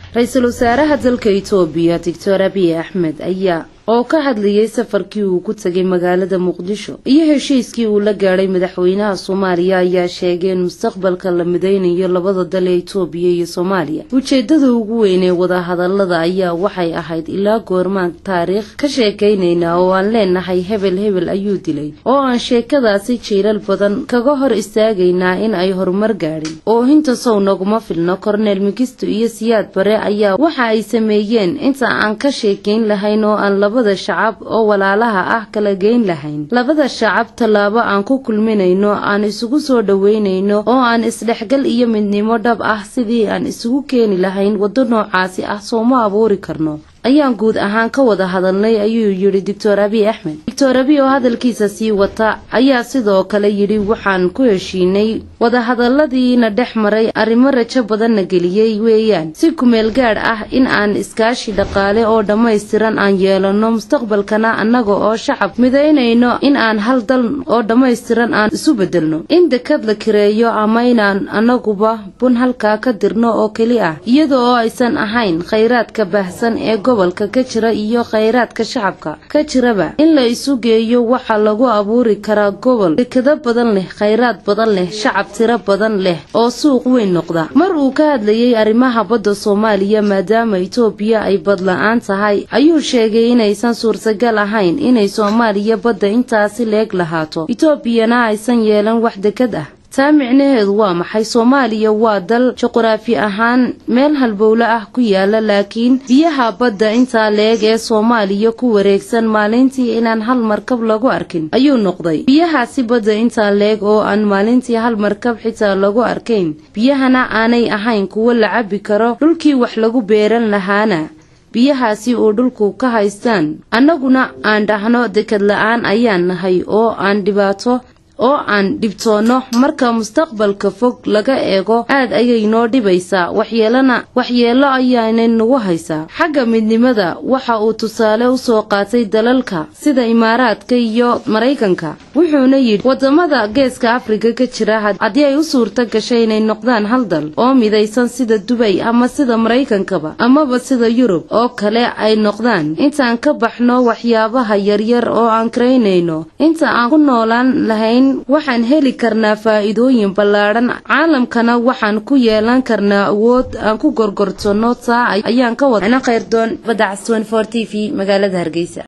ra-iisul wasaaraha dalka itoobiya doctor abiy axmed ayaa oo ka hadlayay safarkii uu ku tegay magaalada muqdisho iyo heshiiskii uu la gaadhay madaxweynaha soomaaliya ayaa sheegay in mustaqbalka la midaynayo labada dal ee itoobiya iyo soomaaliya ujeedada ugu weyn ee wadahadalada ayaa waxay ahayd ilaa goormaan taariikh ka sheekaynaynaa oo aan leenahay hebel hebel ayuu dilay oo aan sheekadaasi jiilal badan kaga hor istaagaynaa in ay horumar gaadhin oo hintasow naguma filno korneel migisto iyo siyaad bare ayaa waxa ay sameeyeen inta aan ka sheekayn lahayn oo aan labada shacab oo walaalaha ah kala geyn lahayn labada shacab tallaabo aan ku kulminayno aan isugu soo dhoweynayno oo aan isdhexgal iyo midnimo dhab ah sidii aan isugu keeni lahayn waddo noocaasi ah sooma abuuri karno ayaan guud ahaan ka wada hadalnay ayuu yidhi doctor abiy axmed doctor abiy oo hadalkiisa sii wata ayaa sidoo kale yidhi waxaan ku heshiinay wadahadaladiina dhex maray arrimo rajo badanna geliyey weeyaan si kumeel gaadh ah in aan iskaashi dhaqaale oo dhammaystiran aan yeelano mustaqbalkana annaga oo shacab midaynayno in aan hal dal oo dhammaystiran aan isu bedelno in dekad la kireeyo ama inaan annaguba bun halkaa ka dirno oo keli ah iyada oo aysan ahayn khayraadka baahsan ee gobolka ka jira iyo khayraadka shacabka ka jiraba in la isu geeyo waxaa lagu abuuri karaa gobol dekado badan leh khayraad badan leh shacab tiro badan leh oo suuq weyn noqda mar uu ka hadlayay arrimaha badda soomaaliya maadaama itoobiya ay bad la-aan tahay ayuu sheegay inaysan suurtagal ahayn inay soomaaliya badda intaasi leeg lahaato itoobiyana aysan yeelan wax dekad ah taa micnaheedu waa maxay soomaaliya waa dal juquraafi ahaan meel halbowle ah ku yaala laakiin biyaha badda intaa leeg ee soomaaliya ku wareegsan maalintii inaan hal markab lagu arkin ayuu noqday biyahaasi badda intaa leeg oo aan maalintii hal markab xitaa lagu arkayn biyahana aanay ahayn kuwo la cabi karo dhulkii wax lagu beeran lahaana biyahaasi uu dhulku ka haystaan annaguna aan dhahno dekad la-aan ayaan nahay oo aan dhibaato oo aan dhibtoonno marka mustaqbalka fog laga eego aad ayay noo dhibaysaa waxyeelana waxyeello ayaanay nagu haysaa xagga midnimada waxa uu tusaale u soo qaatay dalalka sida imaaraadka iyo maraykanka wuxuuna yidhi waddamada geeska afrika ka jira haddii ay u suurta gashay inay noqdaan hal dal oo midaysan sida dubay ama sida maraykankaba amaba sida yurub oo kale ay noqdaan intaan ka baxno waxyaabaha yaryar oo aan karaynayno inta aan ku noolaan lahayn waxaan heli karnaa faa'iidooyin ballaadhan caalamkana waxaan ku yeelan karnaa awood aan ku gorgortanno taa ayaan ka wada khayrdoon badda caswan for t v magaalada hargeysa